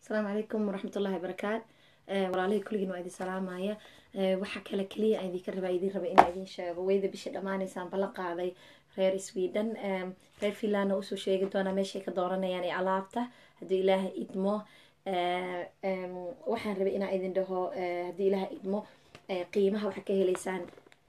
asalaamu calaykum waraxmatullahi barakaat walaalihii kulligiin waa idin salaamaya waxaa kale keliya aan idinka rabaa idin raba inaa idin sheego weyda bisha dhammaanaysaan ballan qaaday reer sweden reer finlandna usoo sheegi doonaa meeshay ka dooranayaan ee alaabta haddii ilaaha idmo waxaan rabay inaa idin dhaho haddii ilaaha idmo qiimaha waxaa ka heleysaan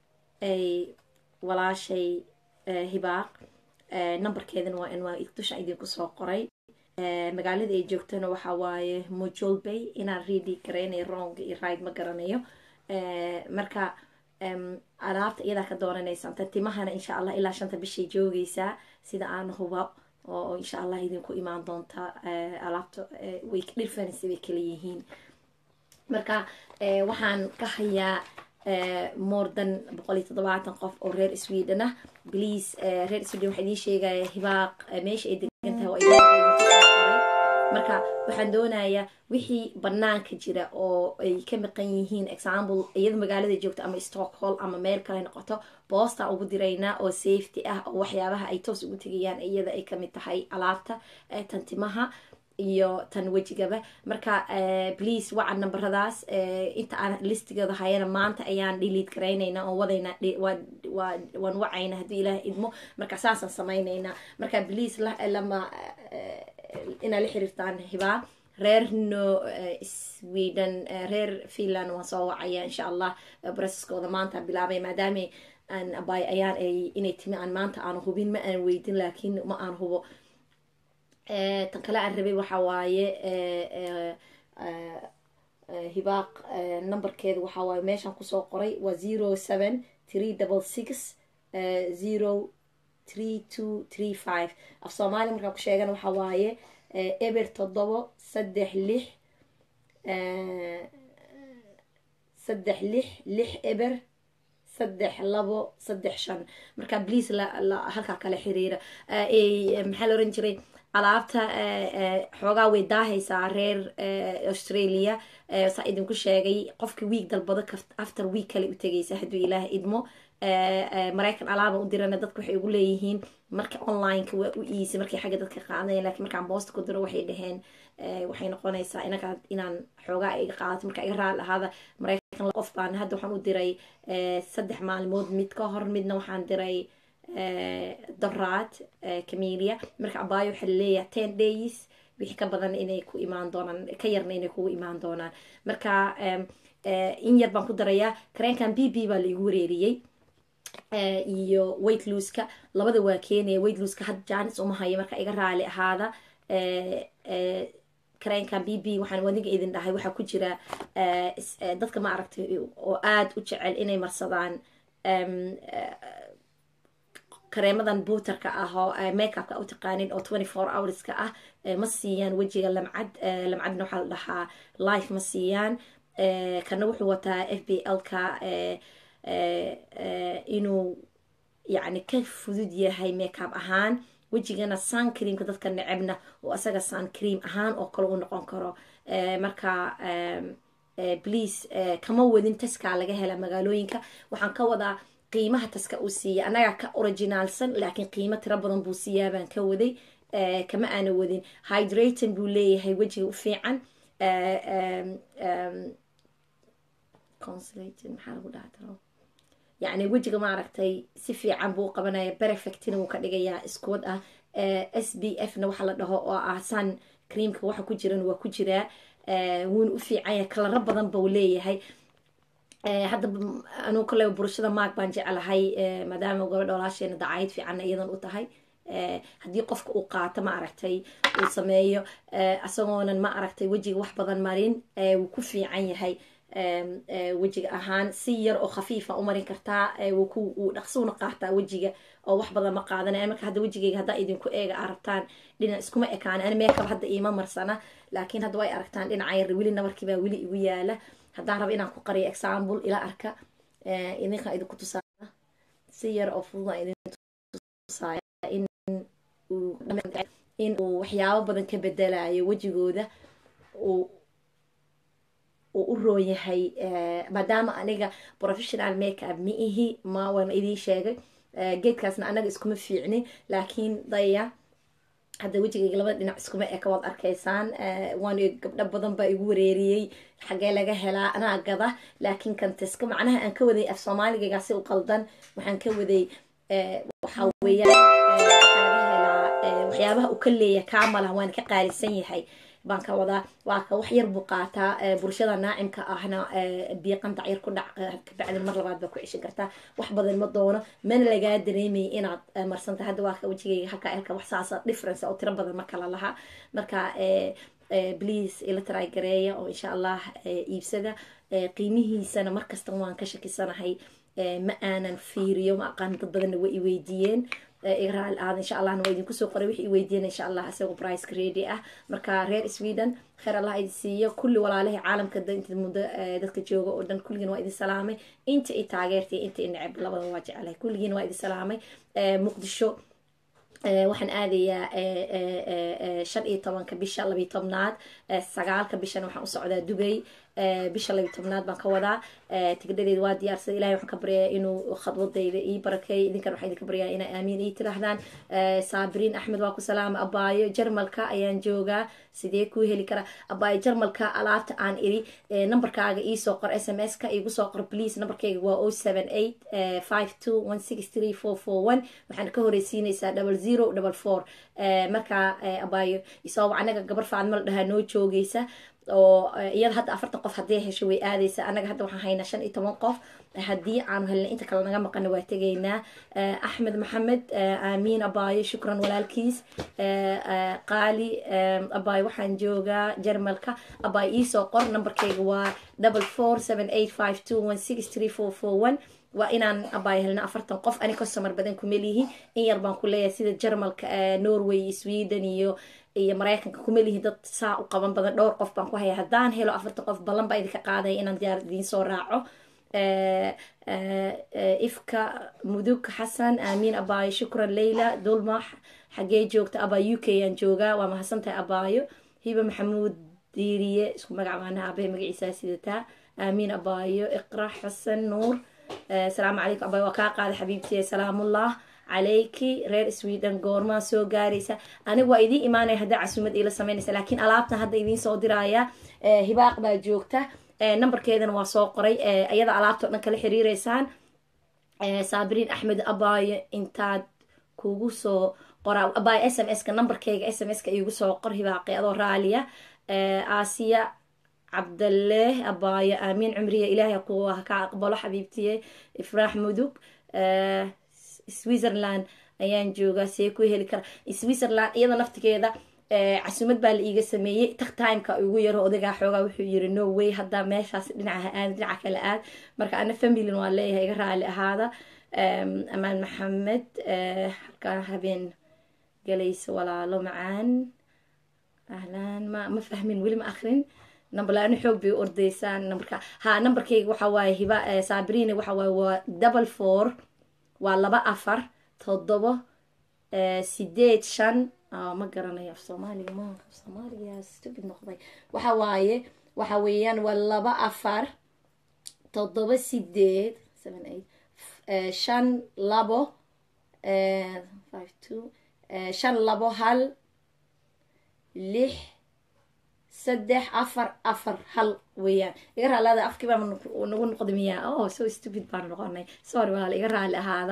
walaashay hibaaq numberkeedana waa in waa dusha idinku soo qoray magaalada ay joogtana waxaa waaye mojolbay inaan readi garaynay rong iyo ride ma garanayo marka alaabta iyadaa ka dooranaysaan ta timahana insha allah ilaa shanta bishay joogeysaa sida aan huba oo insha allah idinku imaan doonta alaabta way dhirfanaysa bay kala yihiin marka waxaan ka hayaa more than boqol iyo toddobaatan qof oo reer sweden ah please reer sweden waxaa idiin sheegaya hibaaq meesha ay degan tahay waa marka waxaan doonayaa wixii banaanka jira oo ay ka maqan yihiin example iyada magaalada joogto ama stockholm ama meel kale noqoto boosta ugu diraynaa oo safety ah oo waxyaabaha ay toos ugu tegayaan iyada ay kamid tahay alaabta tantimaha iyo tan wejigaba marka please waca nambaradaas inta aan listigooda hayana maanta ayaan dhiliid garaynayna oo wadayna waan wacayna haddii ilaah idmo marka saasaan samaynaynaa marka please lama inaa la xiriirtaan hibaa reer no sweden reer finland waan soo wacaya insha allah broseskooda maanta bilaabay maadaama aan abay ayaan inay timi aan maanta aan hubin ma aan weydin laakiin ma aan hubo tan kale aan rabay waxa waaye hibaaq numberkeeda waxaa waaye meeshaan kusoo qoray waa zero seven three double six zero three two three five af soomaaliya markaan ku sheegana waxaa waaye eber toddobo saddex lix saddex lix lix eber saddex labo saddex shan marka please halkaa kala xiriira maxaa la oran jiray alaabta xoogaa way daahaysaa reer australia saa idinku sheegay qofka wiig dalbado after week kale u tegaysa hadduu ilaah idmo maraykan alaaba u dirana dadka waxay ugu leeyihiin marka onlineka waa u iisa markay xagga dadka qaadayan lakiin markaan boosta ku diro waxay dhaheen waxay noqonaysaa inaga inaan xoogaa iga qaadato marka iga raali ahaada maraykan qof baan hadda waxaan u diray saddex maalmood mid ka hor midna waxaan diray doraad camelia marka abaayo waxaa laleeyahay ten days wixii ka badan inay ku imaan doonaan ka yarna inay kugu imaan doonaan marka in yar baan ku darayaa kareenkan b b baa laigu wareeriyey iyo weight looska labada waa keenaya weight looska had jaanis uma hayo marka iga raali ahaada kareenkan b b waxaan wadiga idin dhahay waxaa ku jira dadka ma aragtay oo aada u jecel inay marsadaan kareemadan buuterka ah oo makeupka u taqaanin oo twenty four hourska ah ma siiyaan wejiga lamcad lamcadna waxaa la dhahaa life ma siiyaan kana wuxuu wataa f b l-ka inuu yacni ka fudud yahay makeup ahaan wejigana sun creamka dadka necebna oo asaga sun cream ahaan oo kale u noqon karo marka please kama wadin taskaa laga hela magaalooyinka waxaan ka wadaa qiimaha taska uu siiya annagaa ka originaalsan laakiin qiimo tiro badan buu siiyaa baan ka waday kama aana wadin hydraton buu leeyahay wejiga u fiican consulated maxaa lagu dhaha taro yacni wejiga maaragtay si fiican buu qabanaya perfectina wuu ka dhigayaa iskuwad ah s b f na waxaa la dhaho oo ah sun creamka waxa ku jiran waa ku jiraa wuuna u fiican yahay kalaro badan buu leeyahay hadda anuu kale burashada maag baan jeclahay maadaama gabadha walaasheena dacayd fiicanna iyadan u tahay haddii qofka uu qaato ma aragtay uu sameeyo isagoonan ma aragtay wejiga wax badan marin wuu ku fiican yahay wejiga ahaan si yar oo khafiifa u marin kartaa wuu dhaqsuuna qaataa wejiga oo wax badan ma qaadanaya marka hadda wejigeyga haddaa idinku eega aa rabtaan dhinac iskuma ekaan ani meekab hadda iima marsana laakiin hadda way aragtaan dhinaca yar weli nabarkii baa weli igu yaala haddaan rabo inaan ku qariyo example ila arka idinkaan idinku tusaaya si yar oo fudud aan idin tusaaya in in uu waxyaabo badan ka bedelayo wejigooda uu uu u roon yahay maadaama aniga professional makeup ma ihi ma waan idiin sheegay geedkaasna anaga iskuma fiicnin laakiin daya hadda wejigayga labada dhinac iskuma eka waad arkaysaan waan gabdho badan baa igu wareeriyey xagee laga helaa anaa gada laakiin kanteska macnaha aan ka waday af soomaaligaygaa si u qaldan waxaan ka waday waxaa weeyaan waxaa laga helaa waxyaabaha uu ka leeyahay kaamalah waana ka qaalisan yahay baan ka wadaa waa ka wax yar buu qaataa bulshada naacimka ahna biiqan dacyar ku dhac kabacdin mar labaad baa ku ceshan kartaa wax badan ma doono mana lagaa dareemayay inaad marsanta hadda waa ka wejigayga halka elka wax saasa difference oo tiro badan ma kala laha marka please ila try gareeya oo insha allah iibsada qiimihiisana markasta waan ka shakisanahay ma aanan fiiriyo ma aqaan dad badanna way i weydiiyeen raal aada insha allahna waa idinku soo qoray wix i weydiiyeen insha allah isagoo priceka ready ah marka reer sweden kheer allah idin siiyo kulli walaalihii caalamka inta muddo dadka jooga oo dhan kulligiin waa idin salaamay inta i taageertay inta i neceb labada waa jeclahay kulligiin waa idin salaamay muqdisho waxaan aadayaa shan iyo tobanka bisha labiyo tobnaad sagaalka bishana waxaan u socdaa dubay bisha labiyo tobnaad baan ka wadaa tigdhadeed waa diyaarsaday ilahay waxaan ka baryayaa inuu khadwadayda ii barakeey idinkan waxaan idinka baryayaa inay aamiin ii tidhaahdaan saabiriin axmed waa ku salaama abaayo jarmalka ayaan joogaa sidee kuu heli karaa abaayo jarmalka alaabta aan iri nambarkaaga iisoo qor s m s ka igu soo qor please nambarkayga waa o seven eight five two one six three four four one waxaan ka horeysiinaysaa double zero double four markaa abaayo isoo anaga gabar faadma la dhahaa noo joogeysa oo iyada hadda afartan qof haddii hesho way aadaysa anaga hadda waxaan haynaa shan iyo toban qof haddii aanu helna inta kale naga maqana waa tegaynaa axmed maxamed aamiin abaayo shukran walaalkiis qaali abaayo waxaan joogaa jarmalka abaayo iisoo qor nambarkeyga waa double four seven eight five two one six three four four one waa inaan abaayo helna afartan qof ani customer badan kumelihi in yar baan ku leeyahay sida jarmalka norway sweden iyo iyo mareykanka kuma lihin dad saa u qaban badan dhowr qof baan ku haya haddaan helo afartan qof ballan baa idinka qaadaya inaan diyaar idiin soo raaco ifka mudug xasan aamiin abaayo shukran leyla dulmax xagee joogta abaayo u k aan joogaa waa mahadsantahay abaayo hiba maxamuud diiriye isku magac baana aabahe magaciisaa sidataa aamiin abaayo iqra xasan nuur asalaamu calaykum abaayo waa kaa qaada xabiibtiye salaamullah calayki reer sweden goormaa soo gaaraysa aniga waa idiin imaanaya haddaa casuumad iila sameynaysa laakiin alaabtan hadda idiin soo diraya hibaaq baa joogta nambarkeedana waa soo qoray iyada alaabtao dhan kala xiriireysaan saabiriin axmed abaayo intaad kugu soo qoraa abaayo s m ska nambarkeyga s m ska igu soo qor hibaaqi adoo raaliya aasiya cabdalle abaayo aamiin cumriya ilaahay kuwa ka aqbalo xabiibtiye ifraax mudug switzerland ayaan joogaa see ku heli kara switzerland iyada naftigeeda casumad baa la iiga sameeyey tak timeka ugu yaro odagaa xoogaa wuxuu yiri no way hadda meeshaas dhinaca aad dhinaca kale aad marka ana familin waa leeyahay iga raali ahaada amaan maxamed halkaan habeen galaysa walaalo macaan ahlaan ma ma fahmin weli ma akrin namberlaano xoog bay u ordaysaan nambarka ha nambarkeyga waxa waaye hiba saabirine waxa waaye waa double four waa laba afar toddobo sideed shan ma garanayo af soomaaliga ma af soomaaliga stupid noqday waxa waaye waxa weeyaan waa laba afar toddoba sideed seven eight shan labo five two shan labo hal lix saddex afar afar hal weeyaan iga raaliada afkii baa nagu noqda miyaa oh so stupid baan noqonay sorry walaal iga raali ahaada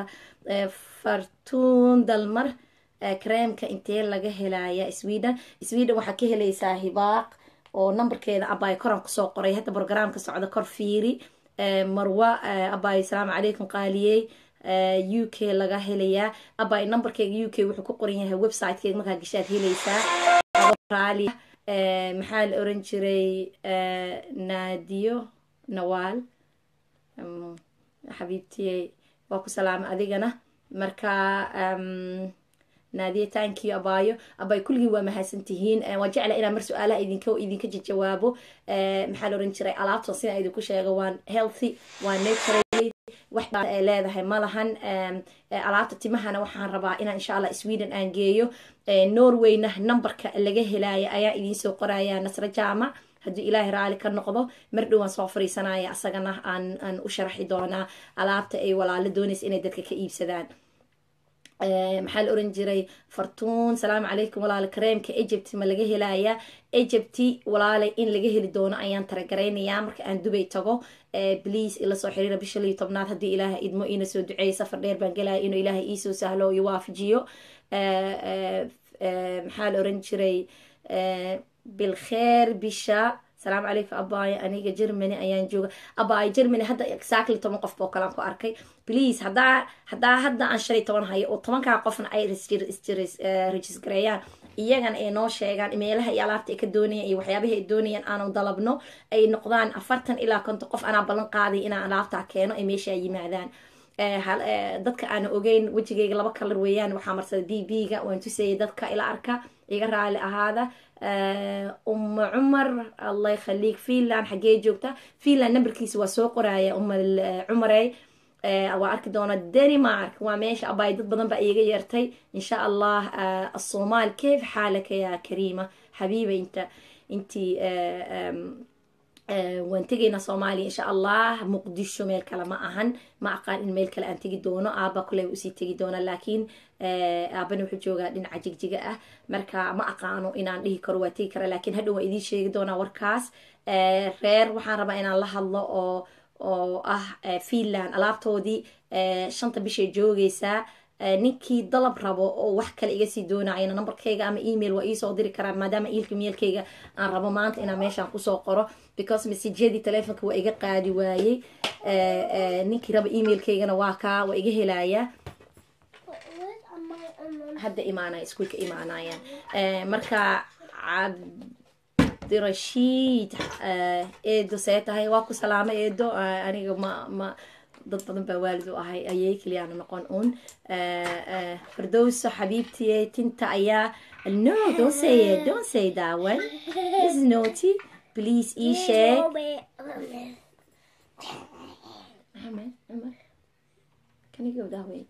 fartuun dalmar creamka intee laga helaya sweden sweden waxaa ka helaysaa hibaaq oo nambarkeeda abaayo koran kusoo qoray hadda programka socda kor fiiri marwa abaayo asalaamu calaykum qaaliyey u k laga helayaa abaayo nambarkeega u k wuxuu ku qoran yahay websitekeega markaa gashaad helaysaa raali maxaa la oran jiray naadiyo nawaal xabiibtiyey waa ku salaama adigana marka naadiye tankiyo abaayo abaayo kulligii waa mahadsantihiin waa jecla inaan mar su-aalaha idinka idinka jawaabo maxaa la oran jiray alaabtan sidaan idinku sheego waan healthy waa naturally wax ay leedahay ma lahan alaabta timahana waxaan rabaa inaan insha allah sweden aan geeyo norwayna numberka laga helaya ayaa idiinsoo qoraya nasra jaamac haddii ilaahay raali ka noqdo mar dhowaan soo fariisanaya asagana aan aan u sharaxi doonaa alaabta ay walaalo doonaysa inay dadka ka iibsadaan maxaa la oran jiray fartuun salaamu calaykum walaale kareemka egypt ma laga helayaa egypti walaale in laga heli doono ayaan taragaraynayaa marka aan dubay tago bliase ila soo xiriira bisha liyo tobnaad haddii ilaaha idmo iina soo duceeya safar dheer baan gelaya inuu ilaaha iisoo sahlo iyo waafajiyo maxaa la oran jiray bilkheer bisha salaamu calaykum abaayo aniga germany ayaan jooga abaayo germany hadda exactly toban qof boo kalaan ku arkay please hadaa hadaa hadda aan shan iyo toban hayo oo tobankaa qofna ay regisgareeyaan iyagana ay noo sheegaan meelaha iyo alaabta ay ka doonayaan iyo waxyaabaha ay doonayaan aanu dalabno ay noqdaan afartan ilaa konton qof anaa ballan qaaday inaan alaabtaa keeno ay meesha yimaadaan dadka aana ogeyn wejigayga laba kalar weeyaan waxaa marsada b b ga waan tusayay dadka ila arka iga raali ahaada uma cumar allah yakhaliik finland xaggee joogta finland numberkiisa waa soo qoraya uma cumarey waa arki doona denmark waa meesha abaay dad badan baa iiga yeertay insha allah الصومال كيف حالك يا كريمة حبيبة انت انتي waan tegaynaa soomaaliya insha allah muqdisho meel kale ma ahan ma aqaan in meel kale aan tegi doono aaba kule usii tegi doona laakiin aabana wuxuu joogaa dhinaca jigjiga ah marka ma aqaano inaan dhihi karo waa tegi kara laakiin hadhow waan idiin sheegi doonaa warkaas reer waxaan rabaa inaan la hadlo oo oo ah finland alaabtoodii shanta bishay joogaysaa ninkii dalab rabo oo wax kale iga sii doonayana numberkayga ama email waa iisoo diri karaa maadaama iilka meelkayga aan rabo maanta inaan meeshaan kusoo qoro because messajyadii telefonka waa iga qaadi waayey ninkii raba emailkaygana waa kaa waa iga helayaa hadda imaanaya iskuulka imaanayaan marka cabdirashiid eedo see tahay waa ku salaamo eedo aniga ma ma dad badan baa waalid u ahay ayay keliyaana noqon un fardowso xabiibtiye tinta ayaa no don't say it don't say that one this is naughty please ii sheeg can you go that way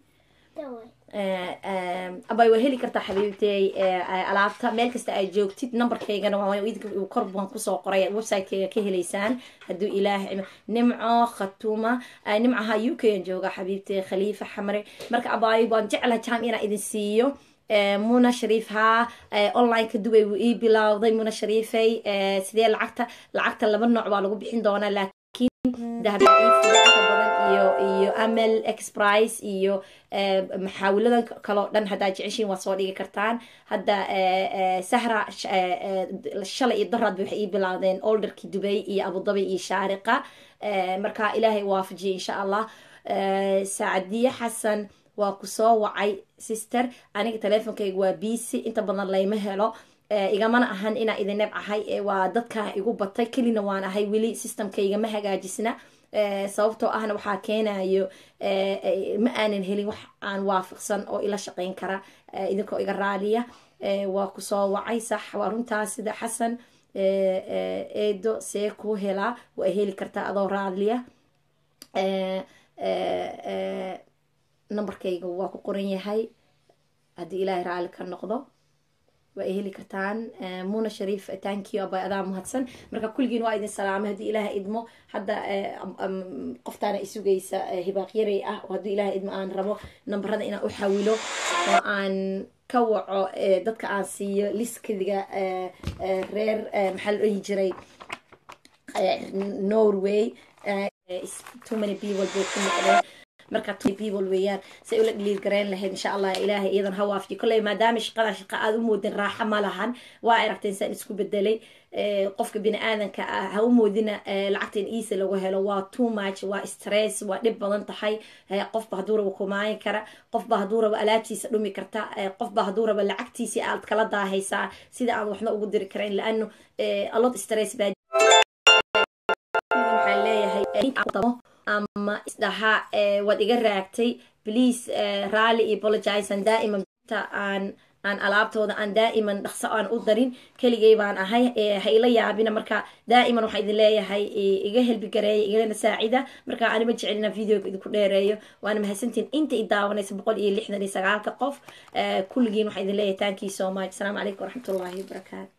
abay waa heli kartaa xabiibtey alaabta meel kasta ay joogtid numberkaygana kor baan kusoo qoray websitekayga ka helaysaan hadduu ilaah nimco khatuma nimcaha u k an jooga xabiibtey khaliifa xamre marka abaayo waan jeclaha jam inaan idin siiyo muna shariif haa onlineka dubay wuu ii bilowday muna shariifay sidee lacagta lacagta laba nooc baa lagu bixin doonaa laakiin badan iyo iyo amel exprice iyo maxaawiladan kaloo dhan haddaa jeceshiin waa soo dhigi kartaan hadda sahra shalay iyo daraad waxay ii bilaawdeen olderkii dubay iyo abudabi iyo shaariqa marka ilaahay waafajiye insha allah saacadiye xasan waa kusoo wacay sister aniga teleefonkayga waa bc inta badan layma helo igamana ahan inaa idin neb ahay waa dadka igu batay kelina waan ahay weli systemkaygama hagaajisna sababtoo ahna waxaa keenayo ma aanan helin wax aan waafiqsan oo ila shaqeyn kara idinkoo iga raaliya waa kusoo wacay sax waa runtaas sida xasan eedo see kuu helaa waa heli kartaa adoo raaliya numberkayga waa ku qoran yahay haddii ilaahay raali ka noqdo waa ay heli kartaan muna shariif tankiyo abay adaa mahadsan marka kulligiin waa idin salaamay haddii ilaaha idmo hadda qoftaana isugaysa hibaaqyaray ah oo haddii ilaaha idmo aan rabo nambarada inaan u xawilo oo aan ka waco dadka aan siiyo liskadiga reer maxaa la dhihi jiray norway too many people bay ku noqdeen marka people weeyaan say ula dhiliil garayn lahayd insha allah ilaahay iyadan ha waafiyo kolley maadaama shaqada shaqa aad u moodin raaxo ma lahan waa aragteen saan isku bedelay qofka bini aadanka ah ha u moodina lacagta in iisa lagu helo waa too much waa stress waa dhib badan tahay qofba hadduu rabo kumaayin kara qofba hadduu rabo alaabtiisa dhumi karta qofba hadduu rabo lacagtiisi aad kala daahaysaa sida aan waxna ugu diri karayn laano alot stress baa waxaan leeyahay ama isdhaha waad iga raagtay please rally iyo apologizean daa'iman aan aan alaabtooda aan daa'iman dhaqso aan u darin keligay baan ahay ha ila yaabina marka daa'iman waxaa idin leeyahay iga helbi gareeya igana saacida marka anima jecelina videoga idinku dheereeyo waana mahadsantiin inta i daawanaysa boqol iyo lixdan iyo sagaalka qof kulligiin waxaa idin leeyahay thank you so much asalaamu calaykum waraxmatullahi wabarakaatu